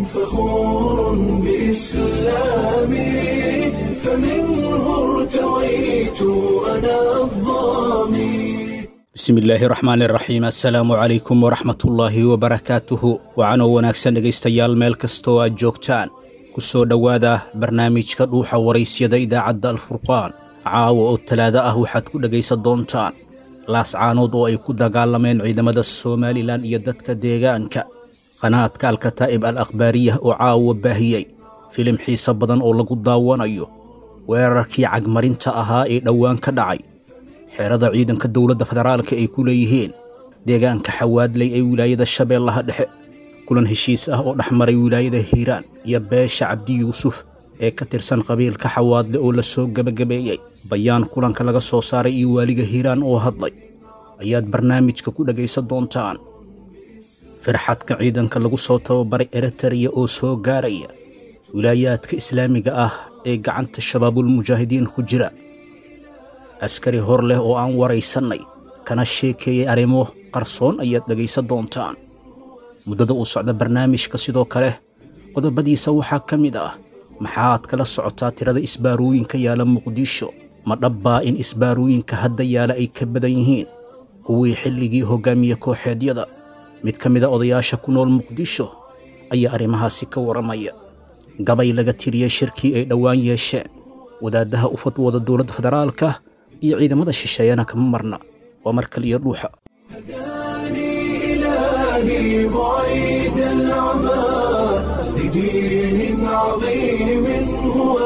فخور بإسلامي فمنه ارتويت أنا الظامي bismi illaahi raxmaani raxiim assalaamu calaykum waraxmatullaahi wabarakaatuhu wacanoo wanaagsan dhegaystayaal meel kastoo aad joogtaan ku soo dhowaada barnaamijka dhuuxa waraysyada idaacadda alfurqaan caawa oo talaado ah waxaad ku dhegaysan doontaan laascaanood oo ay ku dagaalameen ciidamada somalilan iyo dadka deegaanka qanaadka alkataa'ib al akhbaariyah oo caawa baahiyey filim xiise badan oo lagu daawanayo weerarkii cagmarinta ahaa ee dhowaan ka dhacay xeerada ciidanka dowladda federaalka ay ku leeyihiin deegaanka xawaadley ee wilaayada shabeellaha dhexe kulan heshiis ah oo dhex maray wilaayada hiiraan iyo beesha cabdi yuusuf ee ka tirsan qabiilka xawaadle oo la soo gebagabeeyey bayaan kulanka laga soo saaray iyo waaliga hiiraan oo hadlay ayaad barnaamijka ku dhegaysan doontaan firxadka ciidanka lagu soo tababaray eritariya oo soo gaaraya wilaayaadka islaamiga ah ee gacanta shabaabulmujaahidiin ku jira askari hor leh oo aan waraysannay kana sheekeeyey arrimo qarsoon ayaad dhegaysan doontaan muddada uu socda barnaamijka sidoo kale qodobadiisa waxaa ka mid ah maxaad kala socotaa tirada isbaarooyinka yaala muqdisho ma dhabbaa in isbaarooyinka hadda yaala ay ka badan yihiin kuwii xilligii hoggaamiye kooxeedyada mid ka mida odayaasha ku nool muqdisho ayaa arrimahaasi ka warramaya gabay laga tiriyey shirkii ay dhowaan yeesheen wadaaddaha u fadwooda dowladda federaalka iyo ciidamada shisheeyana kama marna waa mar kaliya dhuuxa هداني إلهي بعيد العمى لدين عظيم هو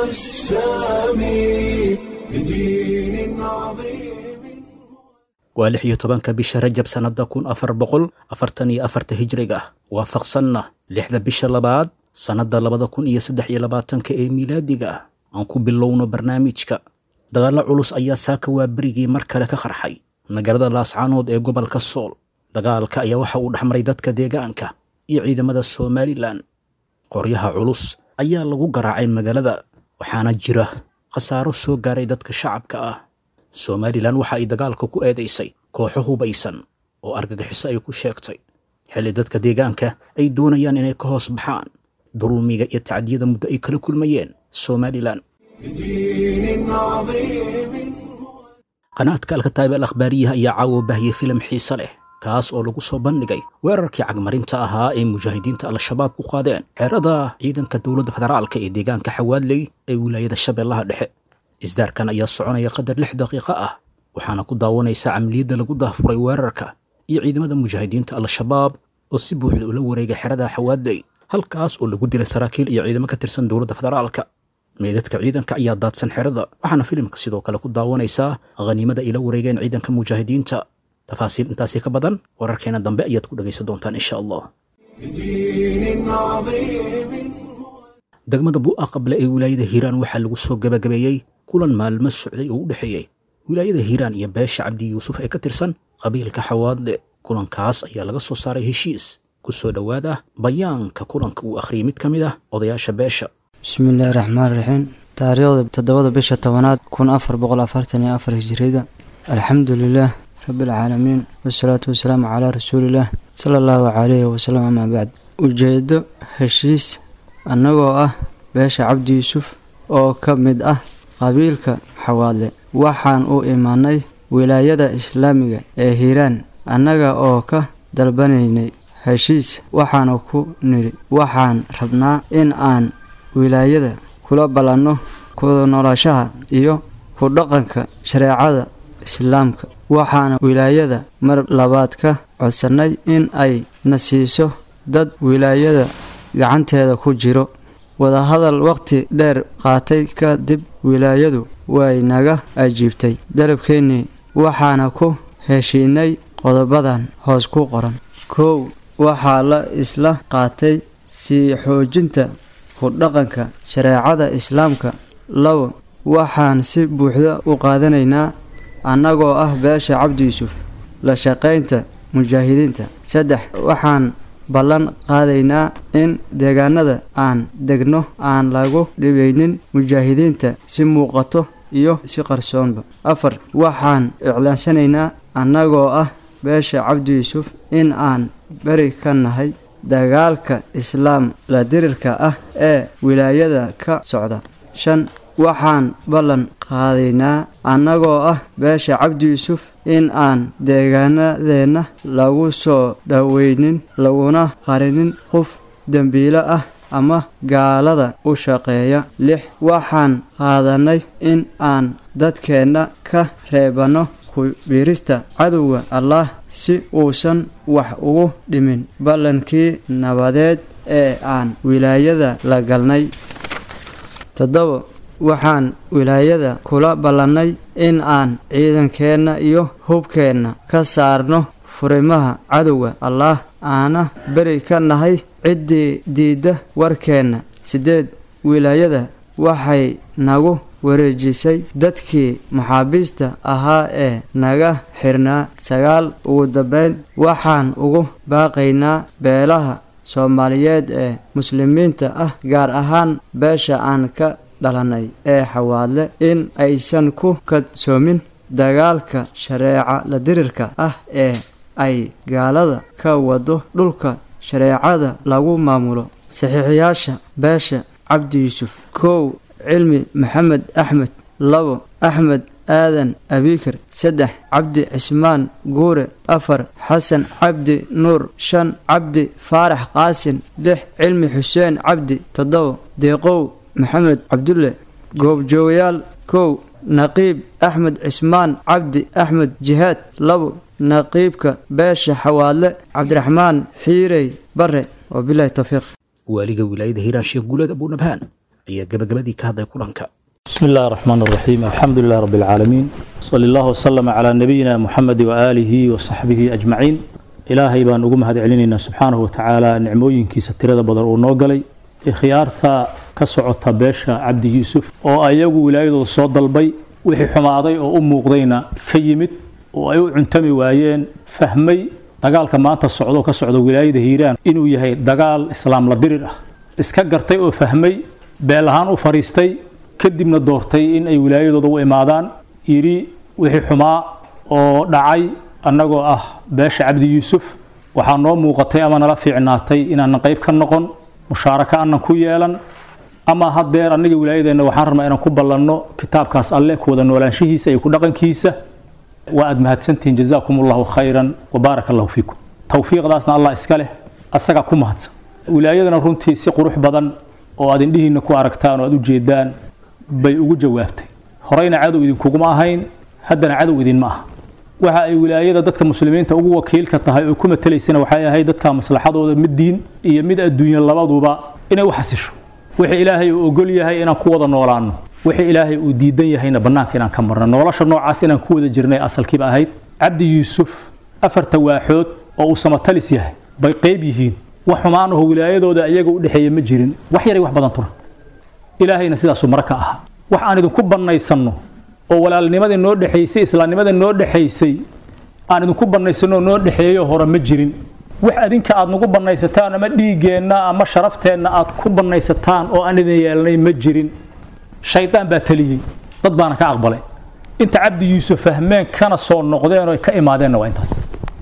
السامي لدين عظيم waa lix iyo tobanka bisha rajab sannadda kun afar boqol afartan iyo afarta hijriga ah waafaqsanna lixda bisha labaad sannadda labada kun iyo saddex iyo labaatanka ee miilaadiga ah aan ku bilowno barnaamijka dagaallo culus ayaa saaka waa berigii mar kale ka qarxay magaalada laascaanood ee gobolka sool dagaalka ayaa waxa uu dhexmaray dadka deegaanka iyo ciidamada somalilan qoryaha culus ayaa lagu garaacay magaalada waxaana jira khasaaro soo gaaray dadka shacabka ah somalilan waxa ay dagaalka ku eedaysay kooxo hubaysan oo argagixiso ay ku sheegtay xilli dadka deegaanka ay doonayaan inay ka hoos baxaan dulmiga iyo tacdiyada muddo ay kala kulmayeen somalilan لدين عظيم qanaadka alkataa'ib al akhbaariyaha ayaa caawo baahiyey filim xiise leh kaas oo lagu soo bandhigay weerarkii cagmarinta ahaa ee mujaahidiinta al-shabaab ku qaadeen xeerada ciidanka dowladda federaalka ee deegaanka xawaadley ee wilaayada shabeellaha dhexe isdaarkan ayaa soconaya qadar lix daqiiqo ah waxaana ku daawanaysaa camliyadda lagu daafuray weerarka iyo ciidamada mujaahidiinta al-shabaab oo si buuxda ula wareegay xerada xawaadley halkaas oo lagu dilay saraakiil iyo ciidamo ka tirsan dowladda federaalka meedadka ciidanka ayaa daadsan xerada waxaana filimka sidoo kale ku daawanaysaa khaniimada ay la wareegeen ciidanka mujaahidiinta tafaasiil intaasi ka badan wararkeena dambe ayaad ku dhegaysan doontaan insha allah لدين عظيم degmada bu'a qable ee wilaayada hiiraan waxaa lagu soo gebagabeeyey kulan maalmo socday oo u dhexeeyey wilaayada hiiraan iyo beesha cabdi yuusuf ee ka tirsan qabiilka xawaadle kulankaas ayaa laga soo saaray heshiis ku soo dhowaada bayaanka kulanka uu akhriyey mid ka mid ah odayaasha beesha bismillaahi raxmaan raxiim taariikhda toddobada bisha tobanaad kun afar boqol afartan iyo afar hijiriyada alxamdu lilaah rabbilcaalamiin wasalaatu wasalaamu calaa rasuulillaah sala allahu calayhi wasalam amaa bacd ujeedo heshiis annagoo ah beesha cabdi yuusuf oo ka mid ah qabiilka xawaadle waxaan u imanay wilaayada islaamiga ee hiiraan annaga oo ka dalbanaynay heshiis waxaana ku nidhi waxaan rabnaa in aan wilaayada kula ballanno kuda noloshaha iyo ku dhaqanka shareecada islaamka waxaana wilaayada mar labaad ka codsannay in ay na siiso dad wilaayada gacanteeda ku jiro wadahadal waqti dheer qaatay kadib wilaayadu way naga ajiibtay dalabkeennii waxaana ku heshiinay qodobadan hoos ku qoran kow waxaa la isla qaatay sii xoojinta ku dhaqanka shareecada islaamka labo waxaan si buuxda u qaadanaynaa annagoo ah beesha cabdi yuusuf la shaqaynta mujaahidiinta saddex waxaan ballan qaadaynaa in deegaanada aan degno aan lagu dhibaynin mujaahidiinta si muuqato iyo si qarsoonba afar waxaan iclaansanaynaa annagoo ah beesha cabdi yuusuf in aan beri ka nahay dagaalka islaam la dirirka ah ee wilaayada ka socda shan waxaan ballan qaadaynaa annagoo ah beesha cabdi yuusuf in aan deegaanadeenna lagu soo dhoweynin laguna qarinin qof dembiilo ah ama gaalada u shaqeeya lix waxaan qaadanay in aan dadkeenna ka reebanno ku-biirista cadowga allah si uusan wax ugu dhimin ballankii nabadeed ee aan wilaayada la galnay toddoba waxaan wilaayada kula ballannay in aan ciidankeenna iyo hubkeenna ka saarno furimaha cadowga allaah aana beri ka nahay ciddii diidda warkeenna siddeed wilaayada waxay nagu wareejisay dadkii maxaabiista ahaa ee naga xirnaa sagaal ugu dambeyn waxaan ugu baaqaynaa beelaha soomaaliyeed ee muslimiinta ah gaar ahaan beesha aan ka dhalanay ee xawaadle in aysan ku kadsoomin dagaalka shareeca la dirirka ah ee ay gaalada ka wado dhulka shareecada lagu maamulo saxiixiyaasha beesha cabdi yuusuf kow cilmi maxamed axmed labo axmed aadan abikar saddex cabdi cismaan guure afar xasan cabdi nuur shan cabdi faarax qaasin lix cilmi xuseen cabdi toddoba deeqow maxamed cabdulle goobjoogayaal kow naqiib axmed cismaan cabdi axmed jihaad labo naqiibka beesha xawaadle cabdiraxmaan xiirey bare wabilahi towfiiq waaliga wilaayada hiiraan sheekh guuleed abuunabhaan ayaa gabagabadii ka hadlay kulanka بسم الله الرحمن الرحيم الحمد لله رب العالمين صلى الله وسلم على نبينا محمد وآله وصحبه أجمعين إلهي بان ugu mahad celinayna subxaanahu watacaala nicmooyinkiisa tirada badan uu noo galay khiyaarta ka socota beesha cabdi yuusuf oo ayagu wilaayadooda soo dalbay wixii xumaaday oo u muuqdayna ka yimid oo ay u cuntami waayeen fahmay dagaalka maanta socdo ka socda wilaayada hiiraan inuu yahay dagaal islaam la dirir ah iska gartay oo fahmay beel ahaan u fariistay kadibna doortay in ay wilaayadooda u imaadaan yidhi wixii xumaa oo dhacay annagoo ah beesha cabdi yuusuf waxaa noo muuqatay ama nala fiicnaatay inaanan qayb ka noqon mushaaraka aanan ku yeelan ama haddeer annaga wilaayadeenna waxaan rabnaa inaan ku ballanno kitaabkaas alle ku wada noolaanshihiisa iyo ku dhaqankiisa waa aad mahadsantihiin jazaakum allahu khayran wabaaraka allahu fiikum towfiiqdaasna allah iska leh asagaa ku mahadsan wilaayadana runtii si qurux badan oo aad indhihiinna ku aragtaan oo aad u jeedaan bay ugu jawaabtay horeyna cadow idinkuguma ahayn haddana cadow idinma aha waxa ay wilaayada dadka muslimiinta ugu wakiilka tahay oo ku matelaysana waxay ahayd dadka maslaxadooda mid diin iyo mid adduunye labaduba inay u xasisho wixii ilaahay uu ogol yahay inaan ku wada noolaanno wixii ilaahay uu diidan yahayna bannaanka inaan ka marno nolosha noocaas inaan ku wada jirnay asalkiiba ahayd cabdi yuusuf afarta waaxood oo uu samatalis yahay bay qayb yihiin wax xumaan aho wilaayadooda iyaga u dhexeeya ma jirin wax yaray wax badan tuna ilaahayna sidaasuu mara ka ahaa wax aan idinku bannaysanno oo walaalnimadii noo dhexaysay islaamnimadii noo dhexaysay aan idinku bannaysanno noo dhexeeyo hore ma jirin wax adinka aad nagu bannaysataan ama dhiiggeenna ama sharafteenna aad ku bannaysataan oo aan idin yeelnay ma jirin shaydaan baa teliyey dad baana ka aqbalay inta cabdi yuusuf fahmeen kana soo noqdeen oo ka imaadeenna waa intaas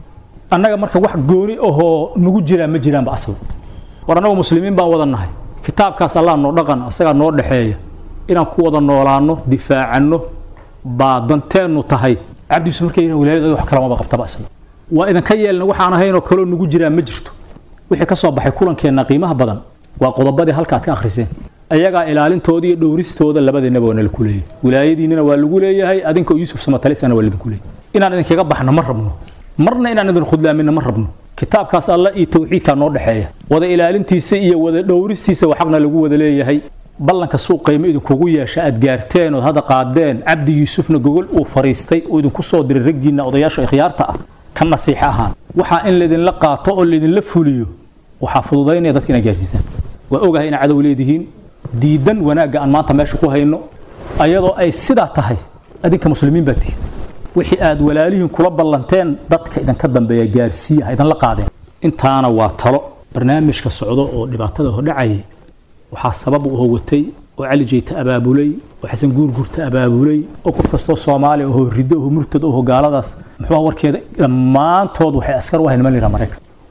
annaga marka wax gooni ahoo nagu jiraan ma jiraanba asal war annagu muslimiin baan wada nahay kitaabkaas allah noo dhaqan asagaa noo dhexeeya inaan ku wada noolaanno difaacanno baa danteennu tahay cabdi yuusuf markay wilaayada wax kalamaba qabtaba asla waa idinka yeelna waxaan ahaynoo kaloo nagu jiraan ma jirto wixii ka soo baxay kulankeenna qiimaha badan waa qodobadii halka aad ka akhriseen ayagaa ilaalintooda iyo dhowristooda labadiinaba waa nalaku leeyahay wilaayadiinnina waa lagu leeyahay adinka yuusuf samatalisana waa lidinku leeyahay inaan idinkaga baxno ma rabno marna inaan idin khudlaaminna ma rabno kitaabkaas alla iyo tawxiidkaa noo dhexeeya wada ilaalintiisa iyo wada dhowristiisa waa xaqna lagu wada leeyahay ballanka suuq qiimo idinkugu yeesha aad gaarteen ood hadda qaadeen cabdi yuusufna gogol uu fariistay uu idinku soo diray raggiinna odayaasha ikhyaarta ah ka nasiixo ahaan waxaa in laydinla qaato oo laydinla fuliyo waxaa fududaynaya dadka inaad gaarsiisaan waa ogahay inaad cadow leedihiin diidan wanaagga aan maanta meesha ku hayno ayadoo ay sidaa tahay adinka muslimiin baa tihin wixii aad walaalihiin kula ballanteen dadka idinka dambeeya gaarsiiya ha idinla qaadeen intaana waa talo barnaamijka socdo oo dhibaatada hordhacayay waxaa sabab u howatay oo cali jeyta abaabulay oo xasan guurgurta abaabulay oo qof kastoo soomaali ahoo riddo ahoo murtad ahoo gaaladaas muxuu warkeeda dhammaantood waxay askar u ahayn niman liraa maraykan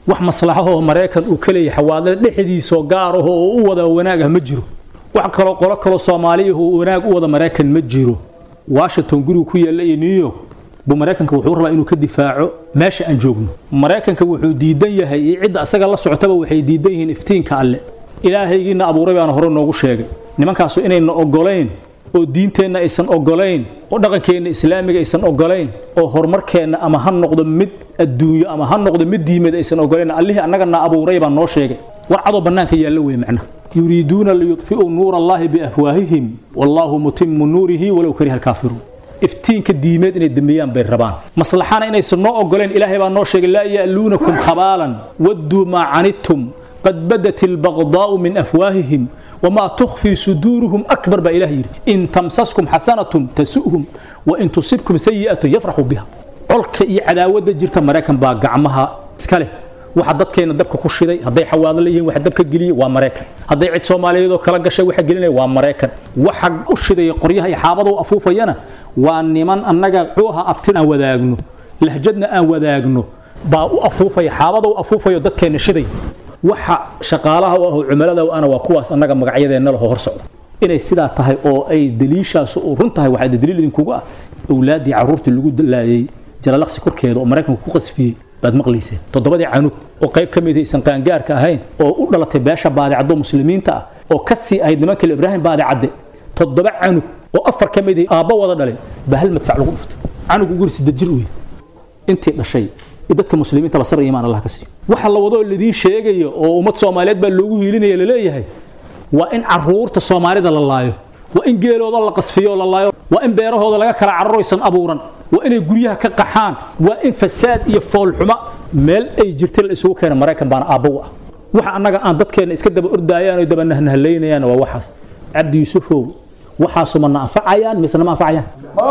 wax maslaxahoo maraykan uu ka leeyahay xawaadle dhexdiisoo gaar ahoo oo u wada wanaag ah ma jiro wax kaloo qolo kaloo soomaaliyahu wanaag u wada maraykan ma jiro washington gurigu ku yaalla iyo new york buu maraykanka wuxuu rabaa inuu ka difaaco meesha aan joogno maraykanka wuxuu diidan yahay iyo cidda asaga la socotaba waxay diidan yihiin iftiinka alle ilaahaygiina abuuray baana hore noogu sheegay nimankaasu inayna ogolayn oo diinteenna aysan ogolayn oo dhaqankeenna islaamiga aysan ogolayn oo horumarkeenna ama ha noqdo mid adduunyo ama ha noqdo mid diimeed aysan ogolayn allihii annagana abuuray baa noo sheegay war cadoo bannaanka yaalla wey macnaha yuriiduuna liyudfi'uu nuura allaahi biafwaahihim wallaahu mutimu nuurihi walow kariha alkaafiruun iftiinka diimeed inay dambeeyaan bay rabaan maslaxana inaysan noo ogoleen ilaahay baa noo sheegay laa ya'luunakum khabaalan wadduu maa canidtum qad badat albaqdaa'u min afwaahihim wamaa tukhfii suduuruhum akbar baa ilaah yidhi in tamsaskum xasanatun tasu'hum wa in tusibkum sayi'atun yafraxuu biha colka iyo cadaawadda jirta maraykan baa gacmaha iska leh waxa dadkeena dabka ku shiday hadday xawaado leeyihiin waxa dabka geliyey waa maraykan hadday cid soomaaliyeed oo kala gashay waxa gelinaya waa maraykan waxa u shidaya qoryaha iyo xaabada u afuufayana waa niman annaga muxuu ahaa abtin aan wadaagno lahjadna aan wadaagno baa u afuufaya xaabada u afuufayo dadkeena shiday waxa shaqaalaha u ah oo cumilada u ana waa kuwaas annaga magacyadeenna laho hor socda inay sidaa tahay oo ay daliishaas u run tahay waxaa daliil idinkugu ah awlaaddii carruurtii lagu laayay jalalaqsi korkeeda oo maraykanku ku qasfiyey baad maqlayseen toddobadii canug oo qayb ka mid aysan qaangaarka ahayn oo u dhalatay beesha baadicaddo muslimiinta ah oo ka sii ahayd nimankale ibraahim baadicadde toddoba canug oo afar ka mid aabba wada dhalay baa hal madfac lagu dhuftay canug ugu siddeed jir wey intii dhashay iyo dadka muslimiinta basar iyo imaan allah ka siiyo waxa la wado oo ladiin sheegayo oo ummad soomaaliyeed baa loogu hiilinaya laleeyahay waa in caruurta soomaalida la laayo waa in geelooda la qasfiyo la laayo waa in beerahooda laga kala cararaysan abuuran waa inay guryaha ka qaxaan waa in fasaad iyo foolxuma meel ay jirta la isugu keena maraykan baana aabbow ah waxa annaga aan dadkeenna iska daba ordaayaan oo daba nahnahalaynayaan waa waxaas cabdi yuusufow waxaasu ma na anfacayaan mise nama anfacayaan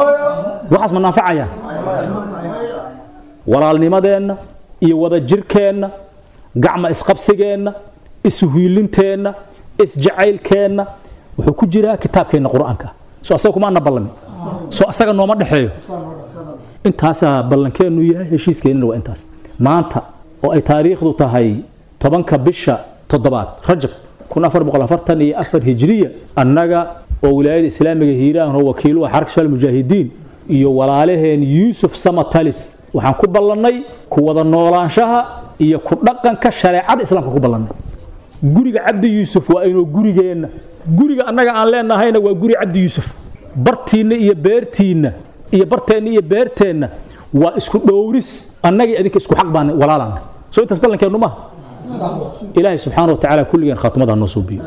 waxaas ma na anfacayaan walaalnimadeenna iyo wadajirkeenna gacma isqabsigeenna ishuilinteenna isjacaylkeenna wuxuu ku jiraa kitaabkeenna qur-aanka soo asaga kumaana ballamin soo asaga nooma dhexeeyo intaasaa ballankeennu yahay heshiiskeenna waa intaas maanta oo ay taariikhdu tahay tobanka bisha toddobaad rajab kun afar boqol afartan iyo afar hijriya annaga oo wilaayada islaamiga hiiraan oo wakiiluha xarka shal mujaahidiin iyo walaalaheen yuusuf samatalis waxaan ku ballannay ku wada noolaanshaha iyo ku dhaqanka shareecada islaamka ku ballannay guriga cabdi yuusuf waa inuu gurigeenna guriga annaga aan leenahayna waa guri cabdi yuusuf bartiinna iyo beertiinna iyo barteenna iyo beerteenna waa isku dhowris annagii adinka isku xaq baan walaalana soo intaas ballankeennu maaha ilaahay subxaana wa tacaala kulligeen khaatumadaa noo suubiyo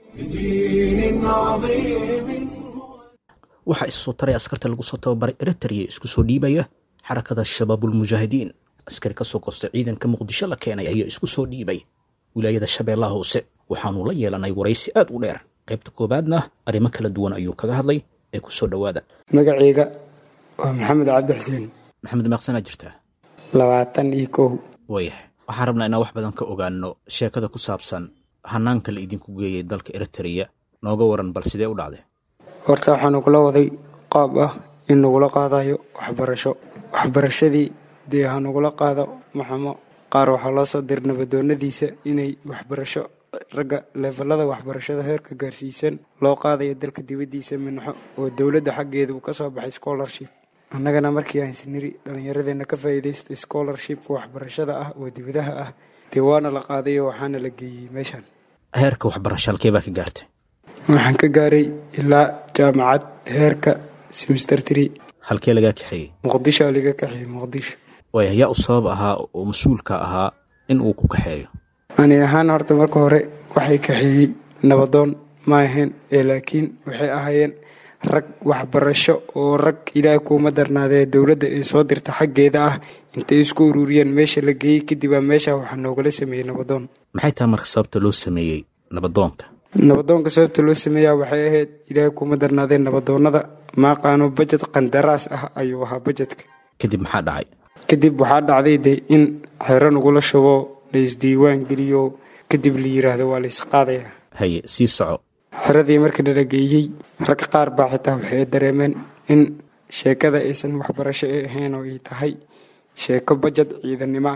بدين عظيم waxaa issoo taray askarta lagu soo tababaray eritrea isku soo dhiibaya xarakada shabaabulmujaahidiin askari ka soo goostay ciidanka muqdisho la keenay ayaa isku soo dhiibay wilaayada shabeellaha hoose waxaanu la yeelanay waraysi aad u dheer qaybta koowaadna arrimo kala duwan ayuu kaga hadlay ee ku soo dhowaada magacayga waa maxamed cabdi xuseen maxamed meeqsanaa jirtaa labaatan iyo kow waayahay waxaan rabnaa inaan wax badan ka ogaano sheekada ku saabsan hanaanka la idinku geeyay dalka eritrea nooga waran bal sidee u dhacday horta waxaa nagula waday qaab ah in nagula qaadayo waxbarasho waxbarashadii dee ha nagula qaado maxamo qaar waxaa loo soo dir nabadoonadiisa inay waxbarasho ragga leefalada waxbarashada heerka gaarsiisan loo qaadayo dalka dibaddiisa minxo oo dowladda xaggeeda uu ka soo baxay scholarship annagana markii aan siniri dhallinyaradeenna ka faa'iidaystay scholarshipka waxbarashada ah oo dibadaha ah dee waana la qaadayo waxaana la geeyey meeshan heerka waxbarasho halkee baa ka gaartay waxaan ka gaaray ilaa jaamacad heerka semester tree halkee lagaa kaxeeyey muqdisho aa liga kaxiyey muqdisho waaya yaa u sabab ahaa oo mas-uulka ahaa in uu ku kaxeeyo ani ahaan horta marka hore waxay kaxeeyey nabadoon ma ahayn ee laakiin waxay ahaayeen rag waxbarasho oo rag ilaahay kuuma darnaadee dowladda ay soo dirta xaggeeda ah intay isku ururiyeen meesha la geeyey kadib aa meesha waxaa noogala sameeyey nabadoon maxay tahay marka sababta loo sameeyey nabadoonka nabadoonka sababta loo sameeyaa waxay ahayd ilaahay kuuma darnaadeen nabadoonnada maaqaano bajed qandaraas ah ayuu ahaa bajedka kadib maxaa dhacay kadib waxaa dhacday de in xero nagula shubo la isdiiwaan geliyo kadib la yiraahdo waa la isqaadaya haye sii soco xeradii markii nala geeyey rag qaar baa xitaa waxay dareemeen in sheekada aysan waxbarasho ee ahayn oo ay tahay sheeko bajad ciidannimo ah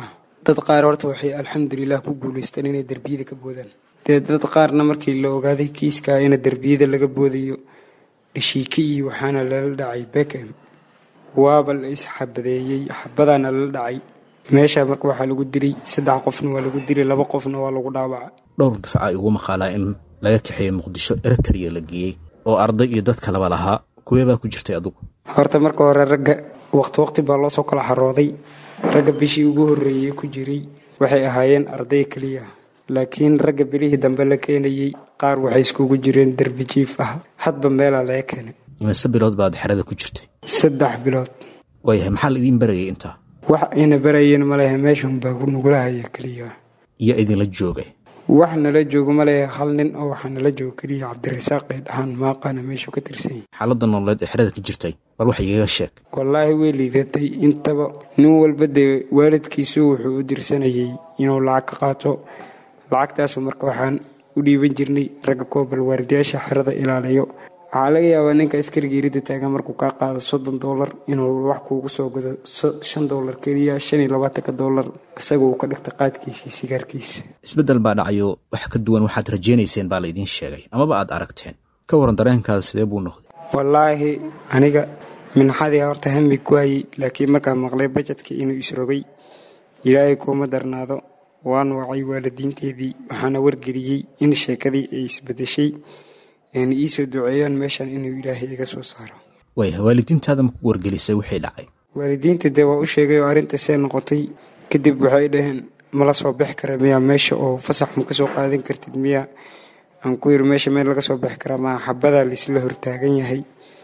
dad qaar horta waxay alxamdulilah ku guulaysteen inay derbiyada ka boodaan dee dad qaarna markii la ogaaday kiiskaa ina derbiyada laga boodayo dhishiiki iyo waxaana lala dhacay bekem waaba la isxabadeeyey xabadaana lala dhacay meesha marka waxaa lagu dilay saddex qofna waa lagu dilay laba qofna waa lagu dhaawaca dhowr dufca igu maqaalaa in laga kaxeeyey muqdisho eritrea la geeyey oo arday iyo dad kaleba lahaa kuwee baa ku jirtay adugu horta marka hore ragga waqti waqti baa loo soo kala xarooday ragga bishii ugu horreeyey ku jiray waxay ahaayeen arday keliya laakiin ragga bilihii dambe la keenayey qaar waxay iskugu jireen derbi jiif ah hadba meelaa laga keenay imise bilood baad xerada ku jirtay saddex bilood waayahay maxaa la idiin barayay intaa wax ayna barayeen malehe meeshun baa ku nugula haya keliya iyo idinla joogay wax nala joogo malehe hal nin oo waxaa nala joogo keliya cabdirasaaq ee dhahaan maaqaana meeshuu ka tirsan yahay xaaladda nololeed ee xerada ka jirtay bal wax igaga sheeg wallaahi way liidatay intaba nin walba dee waalidkiisu wuxuu u dirsanayay inuu lacag ka qaato lacagtaasu marka waxaan u dhiiban jirnay ragga koobal waardiyaasha xerada ilaaliyo waxaa laga yaabaa ninka askariga iridda taagan markuu kaa qaado soddon doolar inuu wax kuugu soo gado shan doolar keliya shan iyo labaatanka doolar isaga uu ka dhigta qaadkiisii sigaarkiisa isbeddel baa dhacayo wax ka duwan waxaad rajaynayseen baa la idiin sheegay amaba aad aragteen ka waran dareenkaada sidee buu noqday wallaahi aniga minxadii horta hami ku hayey laakiin markaan maqlay bajetkii inuu isrogay ilaahay kuuma darnaado waan wacay waalidiinteedii waxaana wargeliyey in sheekadii ay isbedeshay ayna iisoo duceeyaan meeshan inuu ilaahay iga soo saaro waayahay waalidiintaada maku wargelisay wixii dhacay waalidiinta dee waa u sheegay oo arrinta see noqotay kadib waxay dhaheen mala soo bixi kara miyaa meesha oo fasax ma ka soo qaadan kartid miyaa aan ku yiri meesha meel laga soo bixi karaa maa xabadaa laisla hortaagan yahay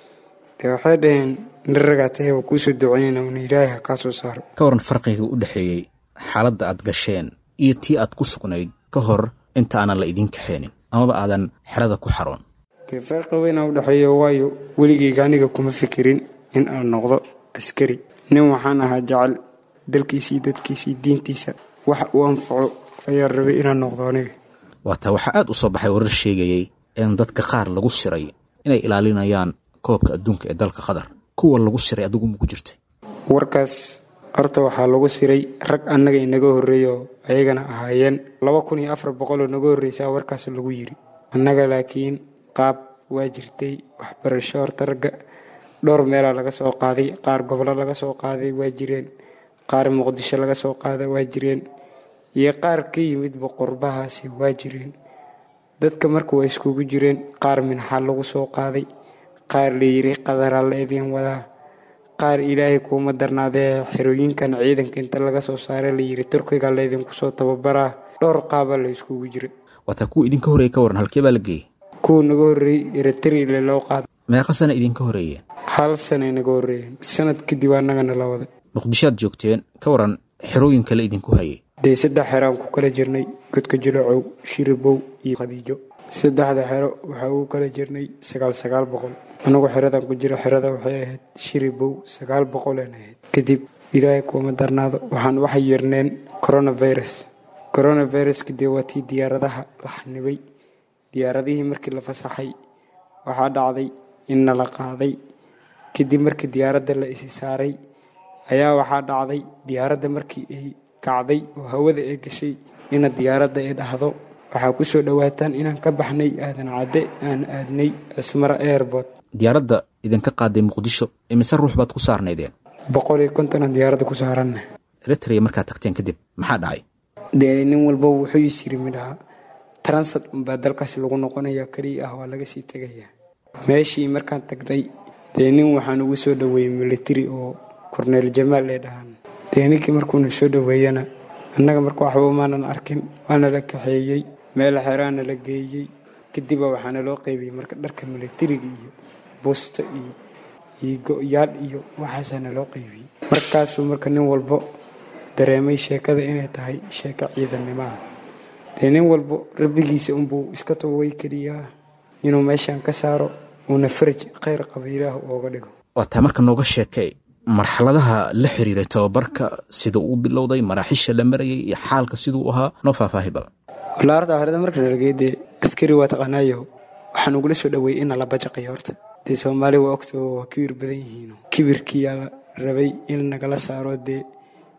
dee waxay dhaheen naragaa tahay waa kuusoo duceynayna una ilaahay ha kaa soo saaro ka waran farqiga u dhexeeyey xaaladda aad gasheen iyo tii aad ku sugnayd ka hor inta aanan la idiin kaxeenin amaba aadan xerada ku xaroon dee farqi weynaa u dhexeeyo waayo weligeyga aniga kuma fikirin in aan noqdo askari nin waxaan ahaa jecel dalkiisii dadkiisii diintiisa wax uu anfaco ayaan rabay inaan noqdo aniga waataa waxaa aad u soo baxay warar sheegayey in dadka qaar lagu siray inay ilaalinayaan koobka adduunka ee dalka qatar kuwa lagu siray adigu maku jirtay warkaas horta waxaa lagu siray rag annaga inaga horreeyo ayagana ahaayeen laba kun iyo afar boqoloo naga horreysaa warkaas lagu yiri annaga laakiin qaab waa jirtay waxbarasho horta ragga dhowr meelaa laga soo qaaday qaar gobolo laga soo qaaday waa jireen qaar muqdisho laga soo qaaday waa jireen iyo qaar ka yimidba qurbahaasi waa jireen dadka marka waa iskugu jireen qaar minxa lagu soo qaaday qaar layiri qadaraa la idiin wadaa qaar ilaahay kuuma darnaadee xerooyinkan ciidanka inta laga soo saaray layiri turkiga laydinku soo tababaraa dhowr qaabaa la iskugu jira waataa kuwa idinka horreeyey ka waran halkee baa la geeyey kuwa naga horreeyey eritrile loo qaaday meeqa sana idinka horreeyeen hal sanay naga horreeyeen sanad kadib annagana la waday muqdishoaad joogteen ka waran xerooyin kale idinku hayay dee saddex xeraan ku kala jirnay godka jilacow shiribow iyo khadiijo saddexda xero waxaa ugu kala jirnay sagaal sagaal boqol anagu xeradan ku jiro xerada waxay ahayd shiribow sagaal boqoleen ahayd kadib ilaahay kuuma darnaado waxaan waxay yeerneen coronavirus coronaviruska dee waa tii diyaaradaha la xanibay diyaaradihii markii la fasaxay waxaa dhacday in nala qaaday kadib markii diyaaradda la isi saaray ayaa waxaa dhacday diyaaradda markii ay kacday oo hawada ay gashay ina diyaaradda ay dhahdo waxaa ku soo dhowaataan inaan ka baxnay aadan cadde aan aadnay cismara airbort diyaaradda idinka qaaday muqdisho imise ruux baad ku saarnaydeen boqol iyo kontonan diyaaradda ku saaranna eritrea markaad tagteen kadib maxaa dhacay dee nin walba wuxuu is yiri midhaha transat unbaa dalkaasi lagu noqonaya keliya ah waa laga sii tegayaa meeshii markaan tagnay dee nin waxaan ugu soo dhoweeyey military oo korneel jamaal ee dhahaan dee ninkii markuuna soo dhoweeyana annaga marka waxba maanan arkin waana la kaxeeyey meel xeraana la geeyey kadibba waxaana loo qaybiyey marka dharka militariga iyo busto iyo iyo go-yaal iyo waxaasaana loo qaybiyey markaasuu marka nin walbo dareemay sheekada inay tahay sheeko ciidannimoah dee nin walbo rabbigiisa unbuu iska togay keliyaa inuu meeshan ka saaro uuna faraj khayr qaba ilaah ooga dhigo waataa marka nooga sheekay marxaladaha la xiriiray tababarka sida uu bilowday maraaxiisha la marayay iyo xaalka siduu ahaa noo faahfaahi badan walaa horta horeda marka nalagey dee askari waa taqaanaayo waxaan ugula soo dhoweeyey in nala bajaqayo horta dee soomaali waa ogto waa kibir badan yihiin kibirkiyaa la rabay in nagala saaro dee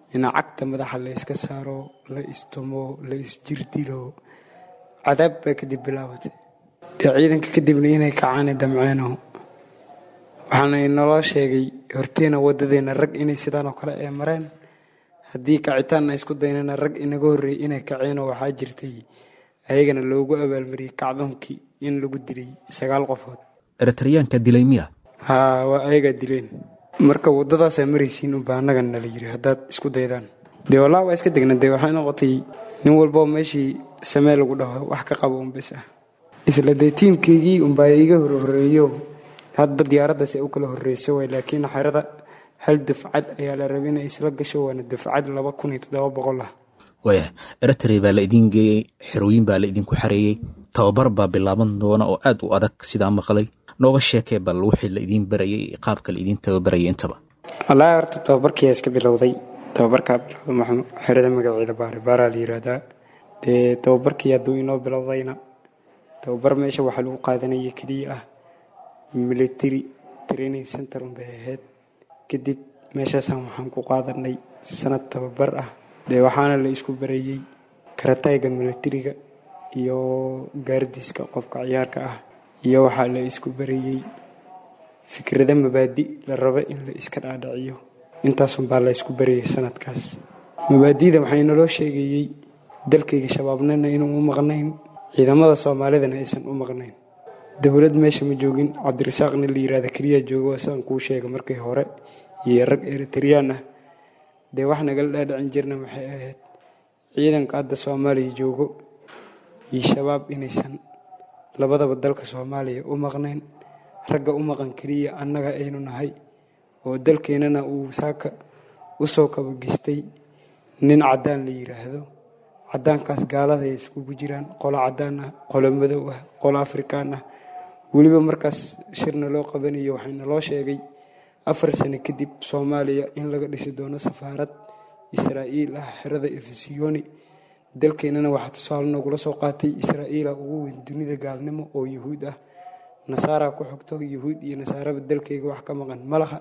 in cagta madaxa la iska saaro la istumo la isjirdilo cadaab baa kadib bilaabatay dee ciidanka kadibna inay kacaani damceeno waxaana inaloo sheegay horteena waddadeena rag inay sidaan oo kale ee mareen haddii kacitaanna isku daynana rag inaga horreeyey inay kaceenoo waxaa jirtay ayagana loogu abaalmariyey kacdoonkii in lagu dilay sagaal qofood eritreyaanka dilay miya haa waa ayagaa dileen marka waddadaasaa maraysiin unbaa annagan nala yiri haddaad isku daydaan dee wallaa waa iska degna dee waxay noqotay nin walboo meeshii samee lagu dhaho wax ka qabo un bis ah isla dee tiimkeygii unbaa iga horhoreeyo hadba diyaaraddaas ay u kala horreyso way laakiin xerada hal dufcad ayaa la rabay inay isla gasho waana dufcad laba kun iyo toddoba boqol ah waaya eritrea baa la idiin geeyey xerooyin baa la idinku xareeyey tababar baa bilaaban doona oo aad u adag sidaa maqlay nooga sheekee bal wixii la idiin barayay qaabka la idiin tababarayay intaba wallaahi horta tababarkiyaa iska bilowday tababarkaa bilowda maxamed xerada magaceeda baare baaraa la yiraahdaa dee tababarkii hadduu inoo bilowdayna tababar meesha waxaa lagu qaadanaya keliya ah military training center unbay ahayd kadib meeshaasaan waxaan ku qaadanay sanad tababar ah dee waxaana la isku barayey karatayga militariga iyo gaardiiska qofka ciyaarka ah iyo waxaa la isku barayey fikrada mabaadi la rabo in la iska dhaadhiciyo intaasunbaa la isku barayay sanadkaas mabaadida waxaa inaloo sheegayey dalkayga shabaabnana inuu u maqnayn ciidamada soomaalidana aysan u maqnayn dowlad meesha ma joogin cabdirasaaqna la yirahda keliya joogo sidaan kuu sheega markii hore iyo rag eritreyaan ah dee wax nagala dhaadhicin jirna waxay ahayd ciidanka hadda soomaaliya joogo iyo shabaab inaysan labadaba dalka soomaaliya u maqnayn ragga u maqan keliya annaga aynu nahay oo dalkeennana uu saaka u soo kabagistay nin caddaan la yiraahdo caddaankaas gaalada ay iskugu jiraan qolo caddaan ah qolo madow ah qolo afrikaan ah weliba markaas shirna loo qabanayo waxayna loo sheegay afar sano kadib soomaaliya in laga dhisi doono safaarad israa'iil ah xerada efesiyoni dalkeennana waxaa tusaale noogula soo qaatay israa'iila ugu weyn dunida gaalnimo oo yuhuud ah nasaaraa ku xogto yuhuud iyo nasaaraba dalkayga wax ka maqan malaha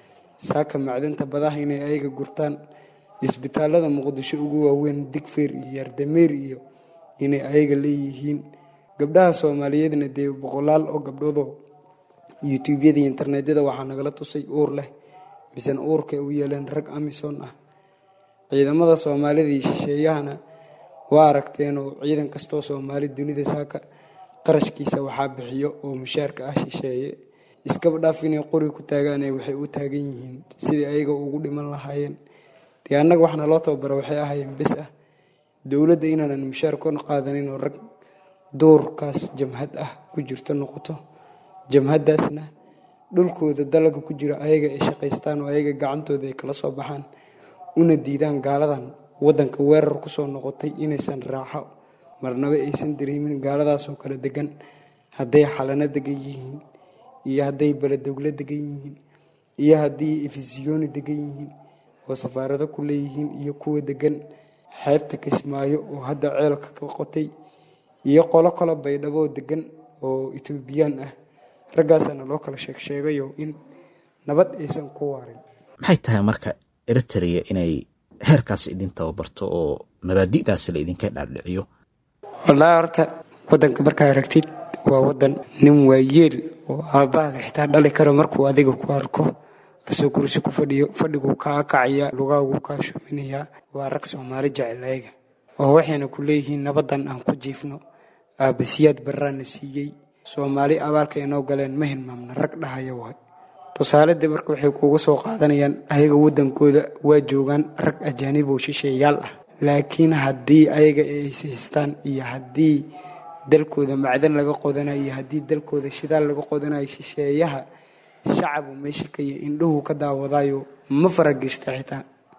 saaka macdanta badaha inay ayaga gurtaan isbitaalada muqdisho ugu waaweyn digfeer iyo yaardameer iyo inay ayaga leeyihiin gabdhaha soomaaliyeedna dee boqolaal oo gabdhoodoo yutuubyada iyo internetyada waxaa nagala tusay uur leh misena uurka u yeeleen rag amison ah ciidamada soomaalida iyo shisheeyahana waa aragteenoo ciidan kastoo soomaali dunida saaka qarashkiisa waxaa bixiyo oo mushaarka ah shisheeye iskaba dhaaf inay qori ku taagaane waxay u taagan yihiin sidii ayaga ugu dhiman lahaayeen dee annaga waxna loo tababara waxay ahaayeen bis ah dowladda inaanan mushaar kon qaadanin oo rag duurkaas jamhad ah ku jirto noqoto jamhaddaasna dhulkooda dalaga ku jira ayaga ay shaqaystaan oo ayaga gacantooda ay kala soo baxaan una diidaan gaaladan waddanka weerar kusoo noqotay inaysan raaxo marnaba aysan dareemin gaaladaasoo kale degan hadday xalano degan yihiin iyo hadday beledowlo degan yihiin iyo haddii efisiyoni degan yihiin oo safaarado ku leeyihiin iyo kuwa degan xeebta kismaayo oo hadda ceelka ka qotay iyo qolo kalo baydhaboo degan oo etoobiyaan ah raggaasaana loo kala sheeg sheegayo in nabad aysan ku waarin maxay tahay marka eritrea inay heerkaas idin tababarto oo mabaadi'daas la idinka dhaadhiciyo wallaahi horta waddanka markaa aragtid waa waddan nin waayeel oo aabbahaaga xitaa dhali karo markuu adiga ku arko asoo kursi ku fadhiyo fadhiguu kaa kacaya lugaaguu kaa shuminayaa waa rag soomaali jecel ayaga oo waxayna ku leeyihiin nabaddan aan ku jiifno aabbasiyaad barraana siiyey soomaali abaalka inoo galeen ma hilmaamna rag dhahaya waay tusaaledii marka waxay kuuga soo qaadanayaan ayaga waddankooda waa joogaan rag ajaanib oo shisheeyaal ah laakiin haddii ayaga ay haystaan iyo haddii dalkooda macdan laga qodanayo iyo haddii dalkooda shidaal laga qodanayo shisheeyaha shacabu meesha kaya indhuhu ka daawadayo ma faragishta xitaa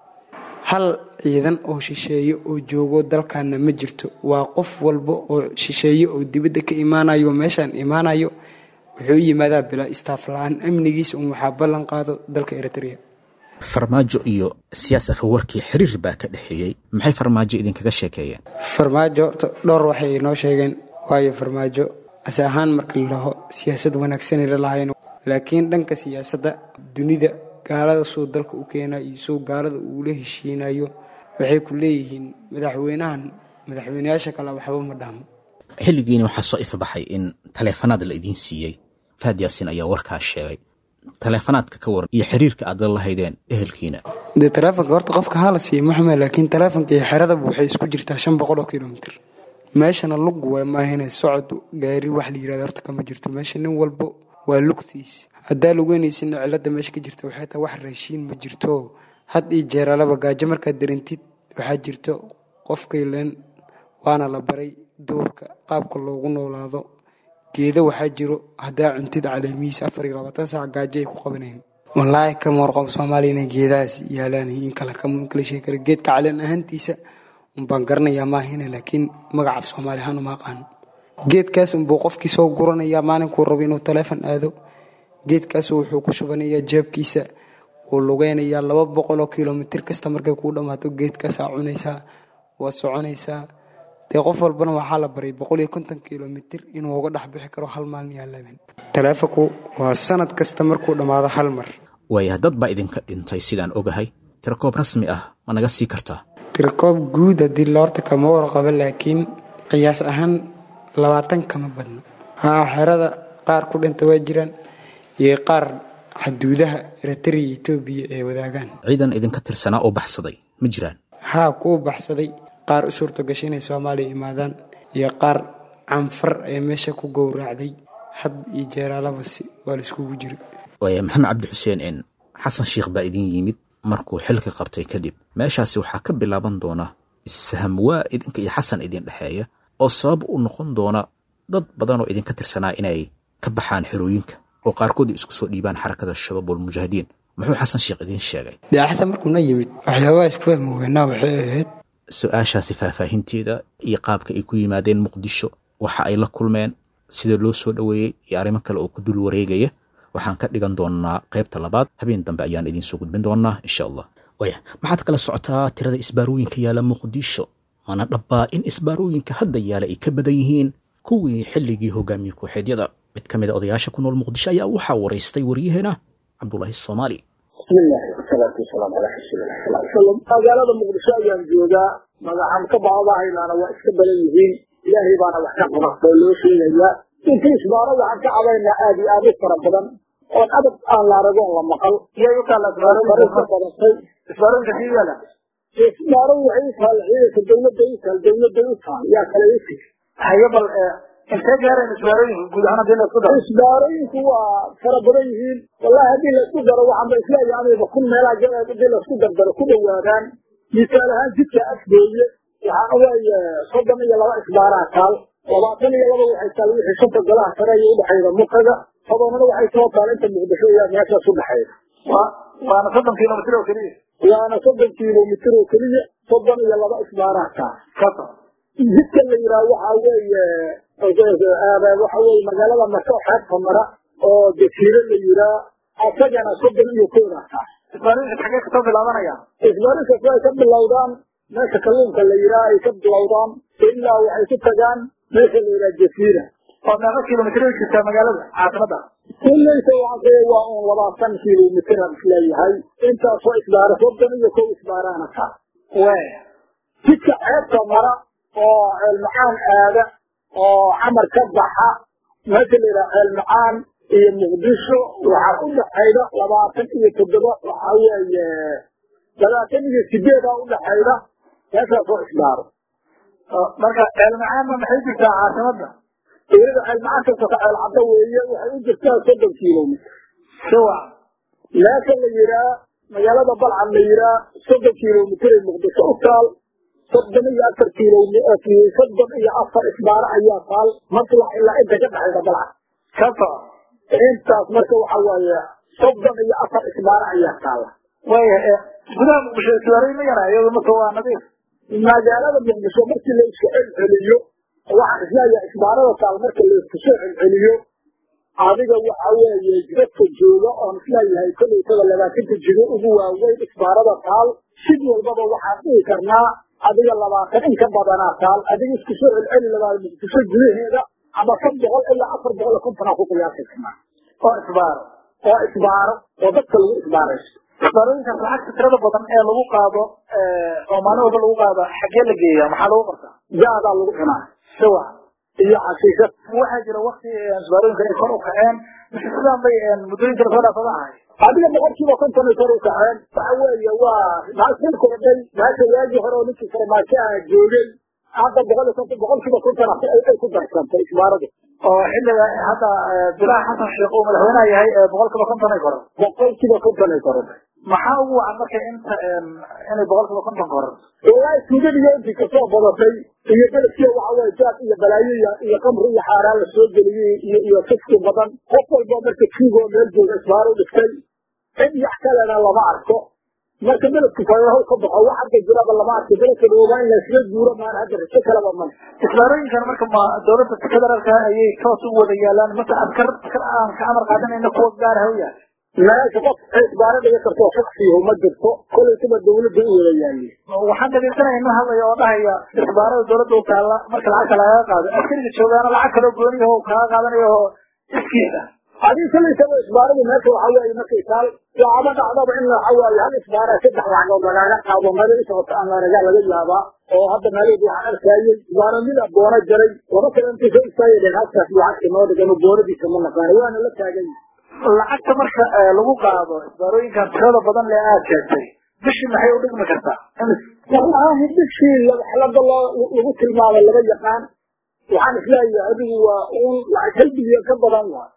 hal ciidan oo shisheeye oo joogo dalkaana ma jirto waa qof walba oo shisheeye oo dibadda ka imaanayo meeshaan imaanayo wuxuu u yimaadaa bilaa istaaf la-aan amnigiisa un waxaa ballan qaado dalka eritrea farmaajo iyo siyaas afawarkii xiriir baa ka dhexeeyey maxay farmaajo idinkaga sheekeeyeen farmaajo horta dhowr waxay inoo sheegeen waayo farmaajo ase ahaan marka la dhaho siyaasad wanaagsanay la lahayn laakiin dhanka siyaasadda dunida gaalada suu dalka u keenayo iyo suu gaalada uula heshiinayo waxay ku leeyihiin madaxweynahan madaxweyneyaasha kale waxba ma dhahmo xilligiina waxaa soo ifabaxay in taleefanaad la idiin siiyey fahad yaasiin ayaa warkaas sheegay taleefanaadka ka waran iyo xiriirka aad la lahaydeen ehelkiina dee taleefonka horta qofka hala siiya maxmed laakiin taleefonka iyo xeradaba waxay isku jirtaa shan boqol oo kilomitr meeshana lugu waa maahina socod gaari wax la yirahdo horta kama jirto meesha nin walbo waa lugtiis haddaa lugeynaysidna cilada meesha ka jirta waxay tahay wax raashiin ma jirto had iyo jeeralaba gaajo markaad darintid waxaa jirto qofkaylen waana la baray duurka qaabka loogu noolaado geedo waxaa jiro haddaa cuntid caleemihiis afar iyo labaatan saac gaajo ay ku qabanayn wallaahi kama warqabo soomaaliya inay geedahaas yaalaan in kale kama kala sheegi kara geedka caleen ahaantiisa unbaan garanayaa maahina laakiin magaca af soomaali ahaan uma aqaano geedkaas unbuu qofkii soo guranayaa maalinkuu rabo inuu taleefon aado geedkaas wuxuu ku shubanayaa jeebkiisa wuu lugeynayaa laba boqol oo kilomitir kasta markay kuu dhammaato geedkaasaa cunaysaa waa soconaysaa dee qof walbana waxaa la baray boqol iyo konton kilomitir inuu uga dhex bixi karo hal maalin yaa laban taleefonku waa sanad kasta markuu dhammaado hal mar waaya dad baa idinka dhintay sidaan ogahay tirakoob rasmi ah ma naga sii kartaa tirakoob guud haddii loorta kama warqabo laakiin qiyaas ahaan labaatan kama badno haa xerada qaar ku dhinta waa jiraan iyo qaar xaduudaha eritrea etoobiya ay wadaagaan ciidan idinka tirsanaa oo baxsaday ma jiraan haa kuwa baxsaday qaar u suurto gashay inay soomaaliya imaadaan iyo qaar canfar ee meesha ku gowraacday had iyo jeeraalaba si waa laiskugu jira waaya maxamed cabdi xuseen en xasan sheikh baa idin yimid markuu xilka qabtay kadib meeshaasi waxaa ka bilaaban doona issaham waa idinka iyo xasan idin dhexeeya oo sabab u noqon doona dad badan oo idinka tirsanaa inay ka baxaan xerooyinka oo qaarkood isku soo dhiibaan xarakada shabaab walmujaahidiin muxuu xasan sheikh idiin sheegay dee xasan markuuna yimid waxyaabaha isku fahmi weynaa waxay ahayd su-aashaasi faahfaahinteeda iyo qaabka ay ku yimaadeen muqdisho waxa ay la kulmeen sida loo soo dhoweeyey iyo arrimo kale oo ku dul wareegaya waxaan ka dhigan doonaa qaybta labaad habeen dambe ayaan idiinsoo gudbin doonaa insha allah waya maxaad kala socotaa tirada isbaarooyinka yaala muqdisho mana dhabbaa in isbaarooyinka hadda yaala ay ka badan yihiin kuwii xilligii hogaamiye kooxeedyada mid ka mid a odayaasha ku nool muqdisho ayaa waxaa waraystay waryaheena cabdulaahi soomaali bismillahi wasalaatu wasalaamu calaa rasuulilah sal ly salam magaalada muqdisho ayaan joogaa magacan ka baabahaynaana waa iska badan yihiin ilaahay baana wax ka qaba oo loo sheegayaa inta isbaaro waxaan ka cabaynaa aad iyo aad u fara badan oon adag aan la aragoon la maqal badatay isbaaroyinka xiyala isbaaro waxay u tahay ciidanka dawladda u tahay dawladda u tahay yaa kale u tig haye bal intee gaareen isbaarooyinka guud ahaan hadii la isku daro isbaarooyinku waa fara badan yihiin wallahi haddii laisku daro waxaanba isleeyahay aniga kun meelaa hadii laisku dardaro ku dhowaadaan misaal ahaan jidka afgooye waxaana weeye soddon iyo laba isbaaraa taal labaatan iyo laba waxay taal wixii shanta golaha sare iyo udhexayda mukaga tobanana waxay soo taal inta muqdisho iyo meeshaas udhexayda waana soddon kilomitr oo keliya waana soddon kilomitr oo keliya soddon iyo laba isbaaraa taal kasa jidka la yidhaha waxa weeye waxa weye magaalada marko xeebta mara oo jasiiro la yiraa asagana soddon iyo kooda taal isbaarooyinka xagee kasoo bilaabanaya isbaarinkaas ay ka bilowdaan meesha kalluunka la yiraa ay ka bilowdaan ilaa waxay ku tagaan meesha la yiraa jasiira oo meeqa kilomitr u jirtaa magaalada caasimada kulleysa waxaa waa un labaatan kilomitr aan isleeyahay intaasoo isbaara soddon iyo kow isbaaraana taal we jidka ceebta mara oo ceelmacaan aada oo camar ka baxa meesha la yidhaha ceelmacaan iyo muqdisho waxaa u dhexayda labaatan iyo toddoba waxa weeye labaatan iyo sideeda u dhexayda meeshaasoo isbaaro marka ceelmacaanna maxay jirtaa caasimada iyada ceelmacaan kasta ka ceel cadda weeye waxay u jirtaa soddon kilomitr siwa meesha la yiraa magaalada balcad la yiraa soddon kilomitr ay muqdisho u taal soddon iyo afar kilomitr soddon iyo afar isbaaro ayaa taal maslax ilaa inta ka dhexayda balcad kasa intaas marka waxa waaye soddon iyo afar isbaaro ayaa taala waya gudaha muqdisho isbaarooyin ma yara iyadu marka waa nadiif magaalada muqdisho markii la isku celceliyo waxaan isleeyahay isbaarada taal marka la isku soo celceliyo adiga waxa weeye jidadka jooga oon isleeyahay kollaytada labaatanka jigo ugu waaweyn isbaarada taal sid walbaba waxaan dhihi karnaa adiga labaatan in ka badanaa taal adiga isku soo celceli labaad muqdisho gudaheeda ama kan boqol ilaa afar boqol iyo kontonaa ku qiyaasi karnaa oo isbaaro oo isbaaro oo dadka lagu isbaarayso isbaarooyinkaas lacagta tirada badan ee lagu qaado oo maalin walba lagu qaado xaggee la geeya maxaa lagu qortaa jaadaa lagu cunaa siwa iyo xashiishad waxaa jira wakti isbaarooyinka ay kor u kaceen mise sidaan bay muddooyinka lasoo dhaafada ahay adiga boqolkiiba konton ay kor u kaceen waxa weeye waa maasii kordhay maasha waagii hore oo ninkii farmaajo ah joogay hadda boqol iyo konton boqolkiiba konton ay ku darsantay isbaaradu oo xilliga hadda bilaha xasan sheekh uu madaxweynaha yahay boqolkiiba konton ay koran boqolkiiba konton ay koranay maxaa ugu wacan marka inta inay boqolkiiba konton koran wallaahi tuugadiiyo intii kasoo badatay iyo beledkiya waxa weye jaad iyo balaayo iyo iyo qamri iyo xaaraan la soo geliyey iyo iyo fiski badan qof walba marka tuugoo meel jooga isbaaro dhigtay cid yax kalena lama arko marka beledku fayrahow ka baxo wax hadda jiraba lama arko beledka dhoogaa in laysla guuro maan hadda rajo kalaba man isbaarooyinkan marka ma dowladda federaalka ayay toos ugu wada yaalaan mase askar askar aan ka amar qaadanayna kuwa gaar ha u yahay meesha qof isbaaro dhiga kartoo shaksiyahu ma jirto kolaytaba dawladda u wada yaali waxaan dhegeysanaya nin hadlaya oo dhahaya isbaarada dowladda u taalla marka lacagta lagaga qaado askariga joogaana lacag kaloo gooniyaho kaaga qaadanayo oo iskiis ah adii kalaysaba isbaaradu meesha waxa weeye markay taal waxaba dhacdaba in waxa weeye hal isbaara saddex lacagood lagaaga qaado meel isocota aan lanaga laga yaabaa oo hadda meelahii waxaan arkayay isbaaro mid a boono jaray laba kale intay soo istaagayeen halkaas lacagta noo dhigano boonadiisa ma naqaano waana la taagan lacagta marka lagu qaado isbaarooyinkan tirada badan le aad sheegtay bishii maxay u dhigmi kartaa wallaahi bishii xalada loo lagu tilmaamo laba yaqaan waxaan isleeyahay adigu waa uun lacag hal bilyan ka badan waa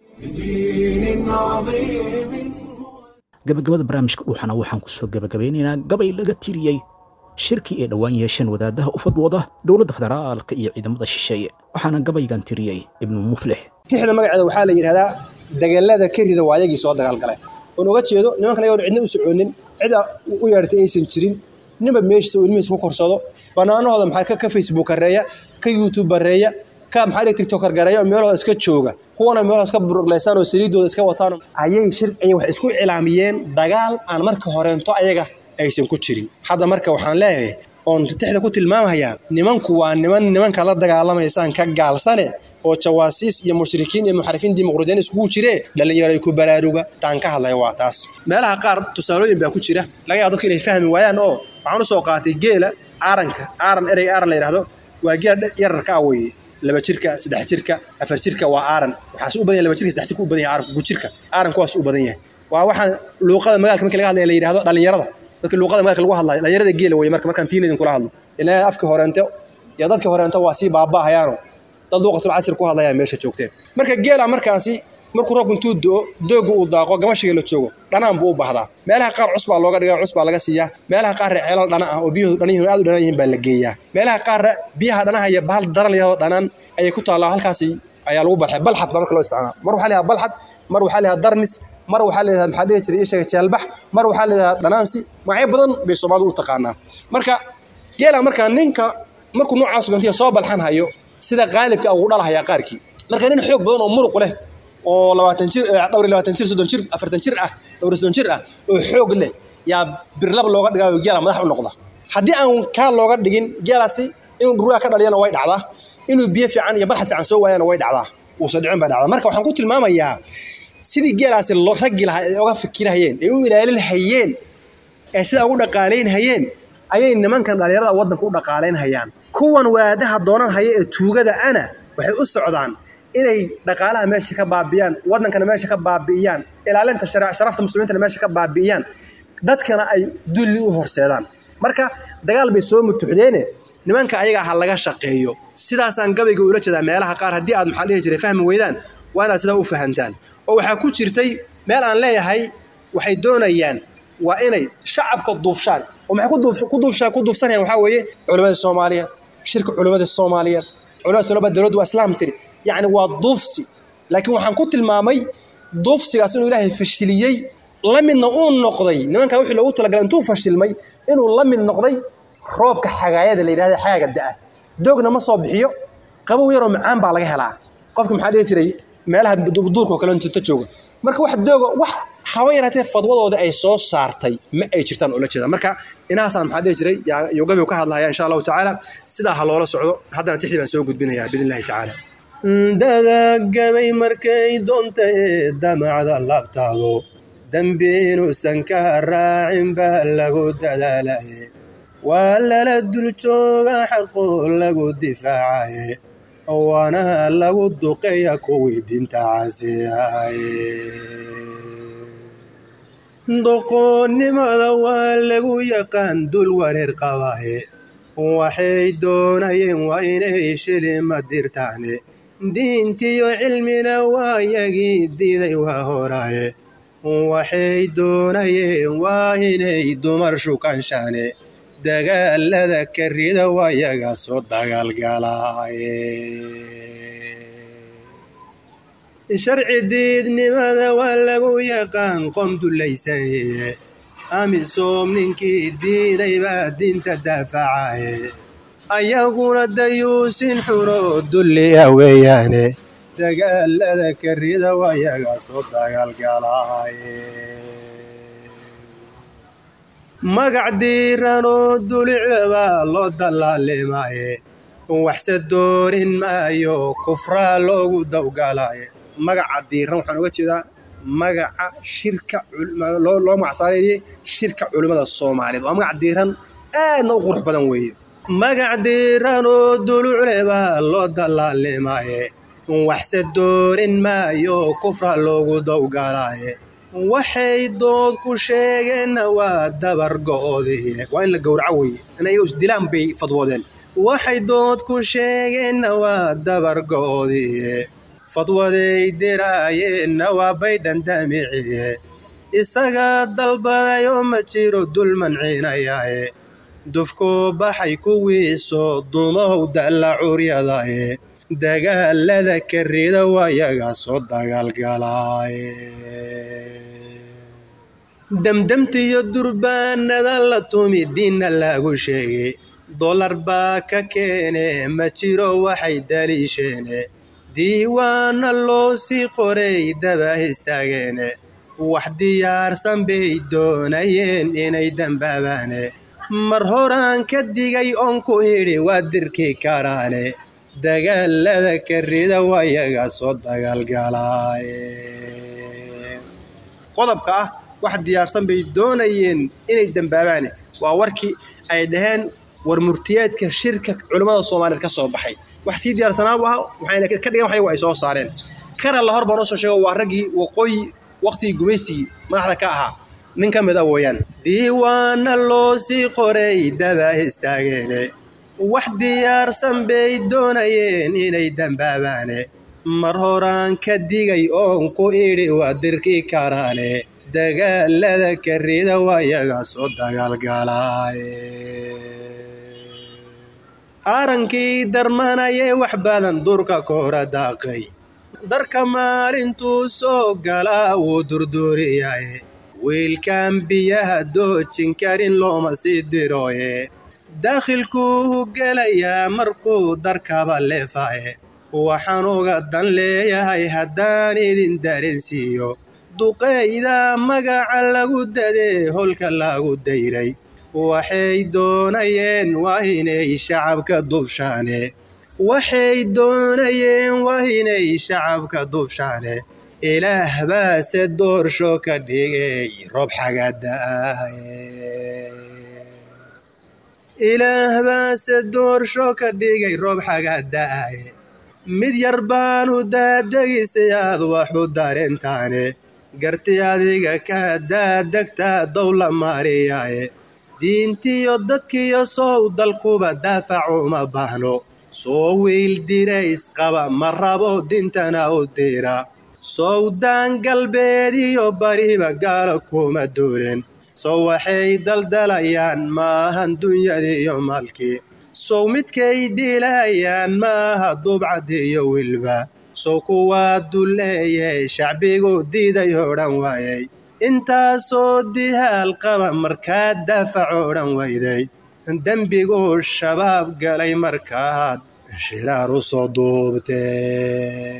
gabagabada barnaamijka dhuuxana waxaan ku soo gabagabeynaynaa gabay laga tiriyey shirkii ay dhowaan yeesheen wadaadaha u fadwooda dowladda federaalka iyo ciidamada shisheeye waxaana gabaygan tiriyey ibnu muflix tixda magaceeda waxaa la yidhahdaa dagaalada ka rida waa ayagii soo dagaalgalay oon uga jeedo nimankan ayagoon cidna u soconin cida u yeedhatay aysan jirin ninba meeshiisa uu ilmihiisa ku korsado bannaanahooda maxaa ka facebook hareeya ka youtube hareeya ka maxaa dhihi tiktok hargareeya oo meelahooda iska jooga kuwana meelahooda iska buruglaysaan oo saliidooda iska wataan ayay shir ayay waxay isku cilaamiyeen dagaal aan marka horeento ayaga aysan ku jirin hadda marka waxaan leeyahay oon tixda ku tilmaamayaa nimanku waa niman nimanka la dagaalamaysaan ka gaalsane oo jawaasiis iyo mushrikiin iyo muxarifiin dimuqraadiyiin iskugu jiree dhallinyaray ku baraaruga taan ka hadlaya waa taas meelaha qaar tusaalooyin baa ku jira laga yaabo dadku inay fahmi waayaan oo waxaan u soo qaatay geela aaranka aaran ereyga aaran la yidhahdo waa geela yararka ah weeye laba jirka saddex jirka afar jirka waa aaran waxaas u badan yahay laba jirka saddex jirka u badan yahay aaranku gujirka aaranku waas u badan yahay waa waxaan luuqada magaalka markii laga hadlaya la yidhahdo dhallinyarada dadka luuqada magaalka lagu hadlayo dhallinyarada geela weeye marka markaan tiin idinkula hadlo ilaa afka horeente iyo dadka horeente waa sii baabaahayaano dad luuqatul casir ku hadlayaa meesha joogteen marka geela markaasi markuu roobku intuu do dooga uu daaqo gamashiga la joogo dhanaan buu u bahdaa meelaha qaar cus baa looga dhigaa cus baa laga siiyaa meelaha qaarre ceelal dhana ah oo biyuhu dhanihiin aad u dhanaan yihiin baa la geeyaa meelaha qaarre biyaha dhanaha iyo bahal daran layahoo dhanaan ayay ku taallaa halkaasi ayaa lagu balxay balxad baa marka loo isticmaala mar waxaa layahaa balxad mar waxaa layahaa darnis mar waxaa layahaa maxaa dhihi jiray ishaga jeelbax mar waxaa layahaa dhanaansi magacyo badan bay soomaalidu u taqaanaa marka geela markaa ninka markuu noocaas gantiya soo balxan hayo sida qaalibka ugu dhalahayaa qaarkii marka nin xoog badan oo muruq leh oo labaatan jir dhowr iyo labaatan jir soddon jir afartan jir ah dhowr iyo soddon jir ah oo xoog leh yaa birlab looga dhigaayo geela madax u noqda haddii aan kaa looga dhigin geelaasi inuu ruuga ka dhaliyana way dhacdaa inuu biyo fiican iyo balxad fiican soo waayana way dhacdaa uusan dhicin baa dhacdaa marka waxaan ku tilmaamayaa sidii geelaasi raggi lahaa ay oga fikirahayeen ay u ilaalin hayeen ee sidaa ugu dhaqaalayn hayeen ayay nimankan dhallinyarada waddanka u dhaqaalayn hayaan kuwan waadaha doonan haya ee tuugada ana waxay u socdaan inay dhaqaalaha meesha ka baabi'iyaan waddankana meesha ka baabi'iyaan ilaalinta sharafta muslimiintana meesha ka baabi'iyaan dadkana ay dulli u horseedaan marka dagaal bay soo mutuxdeene nimanka ayaga ha laga shaqeeyo sidaasaan gabayga ula jeedaa meelaha qaar haddii aad maxaa dhihi jiray fahmi weydaan waa inaad sidaa u fahantaan oo waxaa ku jirtay meel aan leeyahay waxay doonayaan waa inay shacabka duufshaan oo maxay ku duufshaan ku duufsanayaan waxaa weeye culimmada soomaaliyeed shirka culimmada soomaaliyeed culimada soomaaliyeed dowladdu waa islaam tiri yacni waa duufsi laakiin waxaan ku tilmaamay duufsigaas inuu ilaahay fashiliyey la midna uu noqday nimankaa wixii loogu talagalay intuu fashilmay inuu la mid noqday roobka xagaayada la yidhahda xagaaga da'a doogna ma soo bixiyo qabow yaroo macaan baa laga helaa qofka maxaa dhihi jiray meelaha duurkao kale inta jooga marka wax dooga wax haba yaraatee fadwadooda ay soo saartay ma ay jirtaan ula jeeda marka inahaasaan maxaa dhihi jiray yogabiu ka hadlahaya insha allahu tacaala sidaa ha loola socdo haddana tixdii baan soo gudbinayaa biidn illahi tacaala dadagamay markay doonta ee damacda labtaado dembi inuusan ka raacin baa lagu dadaalaye waa lala dul jooga xaqo lagu difaacaye waana lagu duqeeya kuwii dinta casiyaye doqoonnimada waa lagu yaqaan dul wareer qabaye waxay doonayeen waa inay shilima dirtaane diintiyo cilmina waa yagii diiday waa horaye waxay doonayeen waa inay dumar shukanshaane dagaalada karida waa yaga soo dagaalgalaaye sharci diidnimada waa lagu yaqaan qom dulaysaneye amisom ninkii diiday baa diinta daafacaye ayaguna dayuusin xuno dulliya weeyaane dagaalada karida waa yaga soo dagaalgalaaye magac diiranoo dulicbaa loo dallaalimaye waxse doorin maayo kufraa loogu dawgalaye magaca diiran waxaan uga jeedaa magaca shirka loo magacsaareeyey shirka culimmada soomaaliyeed waa magac diiran aadna u qurux badan weeye magac diiranoo dulucle baa loo dallaalimaye waxse doorin maayo kufra loogu dawgalaaye waxay dood ku sheegeenna waa dabar go'oodiye waa in la gowraco weeye in ayago isdilaan bay fadwoodeen waxay dood ku sheegeenna waa dabar go'oodiye fadwaday diraayeenna waa bay dhandamiciye isagaa dalbadayoo ma jiro dul mancinayaye dufku baxay kuwiisoo dumow dalla curyadaye dagaalada karida waayaga soo dagaalgalaaye demdemtiyo durbaanada la tumi diinna lagu sheegay dolar baa ka keene ma jiro waxay daliisheene diiwaana loo sii qoray daba istaageene wax diyaarsan bay doonayeen inay dambaabaane mar horaan ka digay oon ku idhi waa dirki karaane dagaalada karida waayaga soo dagaalgalaaye qodobka ah wax diyaarsan bay doonayeen inay dambaabaane waa warkii ay dhaheen war murtiyeedka shirka culimmada soomaaliyeed ka soo baxay wax sii diyaarsanaabu ah waxayna ka dhigan waxyagu ay soo saareen kana la hor baa noo soo sheego waa raggii waqooyi waqtigii gumaysigii madaxda ka ahaa nin ka mid a weeyaan diiwaana loo sii qoray daba istaageene wax diyaarsan bay doonayeen inay dambaabaane mar horaan ka digay oon ku idhi waa dirki karaane dagaalada karida waayaga soo dagaalgalaaye arankii darmanayee wax badan durka koora daaqay darka maalintuu soo galaa wuu durduuriyaye wiilkan biyaha doojin karin looma sii dirooye daakhilkuu gelayaa markuu darkaba leefaye waxaan uga dan leeyahay haddaan idin darensiiyo duqeyda magaca lagu dadee holka lagu dayray waxay doonayeen waa inay shacabka dubshaane waxay doonayeen waa inay shacabka dubshaane ilaah baase doorsho ka dhigay roob xagadaaye ilaah baase doorsho ka dhigay roob xagada'aye mid yar baanu daadagisay aad waxu dareentaane garti adiga ka daadegtaa dowla maariyaye diintiyo dadkiyo sow dalkuba daafac uma baahno soo wiil dirays qaba ma rabo dintana u dira sowdaan galbeed iyo bariba gaalo kuma duulen sow waxay daldalayaan maahan dunyadii iyo maalkii sow midkay dilayaan maaha dubcadi iyo wilba sow kuwaa duleeye shacbigu diiday odhan waayey intaasoo dihaal qaba markaa daafac odhan wayday dembiguu shabaab galay markaad shiraar u soo duubtee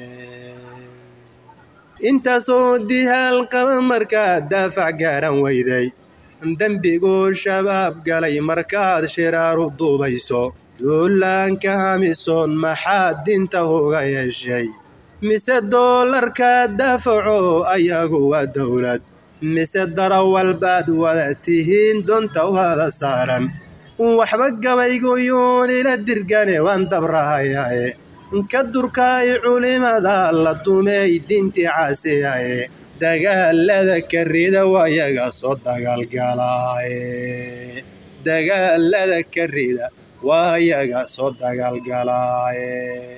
intaasoo dihaal qaba markaad daafac gaaran weyday dembiguu shabaab galay markaad shiraaru duubayso duulaanka hamisoon maxaad dinta uga yeeshay mise doolarka daafaco ayagu waa dowlad mise darawal baad wada tihiin donta wada saaran waxba gabayguyuun ila dirgane waan dabrahayae ka durkaay culimada la dumey dintii caasiyaye dagaalada karida waayaga soo dagaalgalaaye dagaalada karida waayaga soo dagaalgalaaye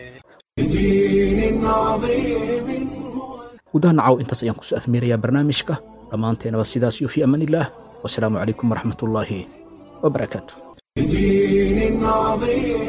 gudaha nacaw intaas ayaan kusoo afmeerayaa barnaamijka dhammaanteenaba sidaas iyo fii amaan illaah wasalaamu calaykum waraxmat ullaahi wabarakaatu بدين عظيم